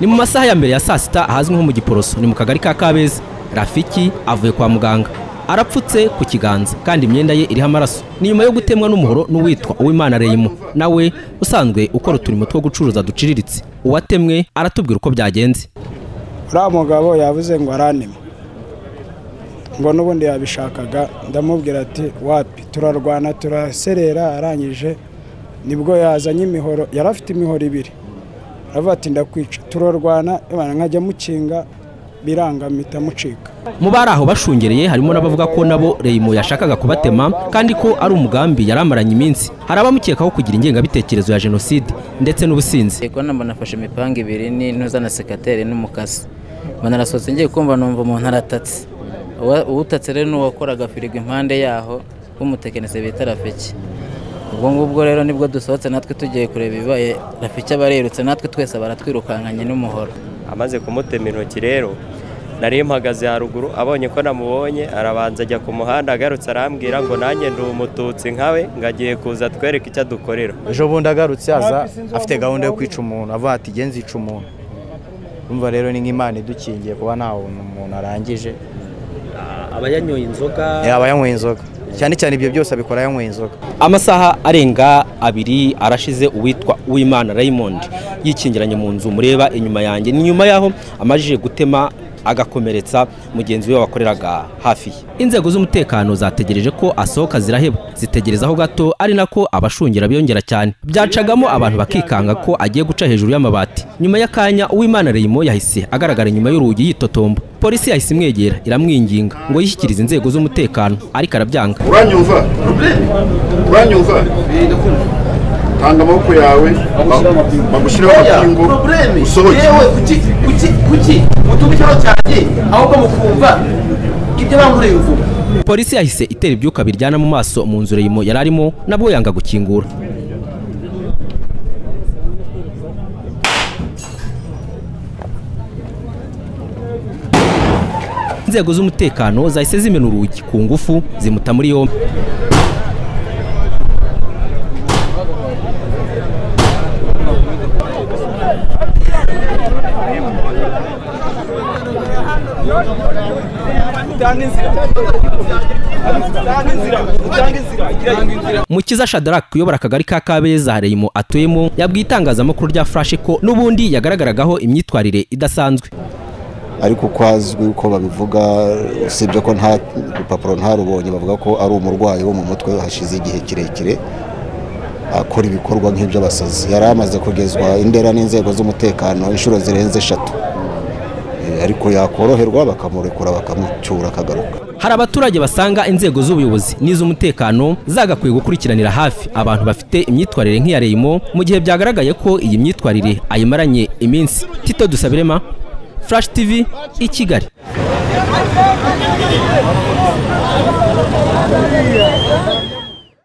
ni mu masaha ya mbere ya saa sita ahazwi nko mu giporoso ni mu kagari ka kabeza rafiki avuye kwa muganga arapfutse ku kiganza kandi imyenda ye iriho amaraso ni nyuma yo gutemwa n'umuhoro n'uwitwa uwimana reyimo nawe usanzwe ukora uturimo two gucuruza duciriritse uwatemwe aratubwira uko byagenze uriya mugabo yavuze ngo aranime ngo n'ubundi yabishakaga ndamubwira ati wapi turarwana turaserera arangije nibwo yazanye imihoro yari afite imihoro ibiri aravuga ati ndakwica turarwana nkajya mukinga biranga mpita mucika mu bari aho bashungereye harimo n'abavuga ko nabo reyimo yashakaga kubatema kandi ko ari umugambi yari amaranye iminsi hari abamukekaho kugira ingengabitekerezo ya jenoside ndetse n'ubusinzi kubona mbona afashe imipanga ibiri n'intuza na sekateri n'umukasi mbona arasohotse ngiye kumva numva umuntu aratatse uwutatse rero n'uwakoraga firigo impande yaho w'umutekinisiye bita rafiki ubwo ngubwo rero nibwo dusohotse natwe tugiye kureba ibibaye rafiki aba yirutse natwe twese baratwirukankanye n'umuhoro amaze kumutema intoki rero nari mpagaze haruguru abonye ko namubonye arabanza ajya ku muhanda agarutse arambwira ngo nanjye ndi umututsi nkawe ngo agiye kuza twereke icyo adukorera ejo bundi agarutse aza afite gahunda yo kwica umuntu avuga ati genzi ica umuntu urumva rero ni nk'imana idukingiye kuba nta umuntu arangije aba yanyoye inzoga yaba yanyweye inzoga cyane cyane ibyo byose abikora yanyweye inzoga amasaha arenga abiri arashize uwitwa uwimana raymond yikingiranye mu nzu mureba inyuma yanjye ni nyuma y'aho amajije gutema agakomeretsa mugenzi we wakoreraga hafi ye inzego z'umutekano zategereje ko asohoka ziraheba zitegerezaho gato ari nako abashungera biyongera cyane byacagamo abantu bakikanga ko agiye guca hejuru y'amabati nyuma y'akanya uwimana reyimo yahise agaragara inyuma y'urugi yitotomba polisi yahise imwegera iramwinginga ngo yishyikirize inzego z'umutekano ariko arabyanga uranyumva uranyumva tanga amaboko yawe bagushyiraho amapingu usohoke yewe kuki kuki kuki mutumva ikibazo cyanjye ahubwo mukumva ibyo bankoreye uvuga polisi yahise itera ibyuka biryana mu maso mu nzu reyimo yari arimo nabwo yanga gukingura inzego z'umutekano zahise zimena urugi ku ngufu zimuta muri yombi mukiza shadaraki uyobora akagari ka kabeza reyimo atuyemo yabwiye itangazamakuru rya furashe ko n'ubundi yagaragaragaho imyitwarire idasanzwe ariko uko azwi uko babivuga usibye ko nta rupapuro ntarubonye bavuga ko ari umurwayi wo mu mutwe hashize igihe kirekire akora ibikorwa nk'iby'abasazi yari amaze kugezwa indera n'inzego z'umutekano inshuro zirenze eshatu ariko yakoroherwa bakamurekura bakamucyura akagaruka hari abaturage basanga inzego z'ubuyobozi n'iz'umutekano zagakwiye gukurikiranira hafi abantu bafite imyitwarire nk'iya reyimo mu gihe byagaragaye ko iyi myitwarire ayimaranye iminsi tito dusabirema flash tv i kigali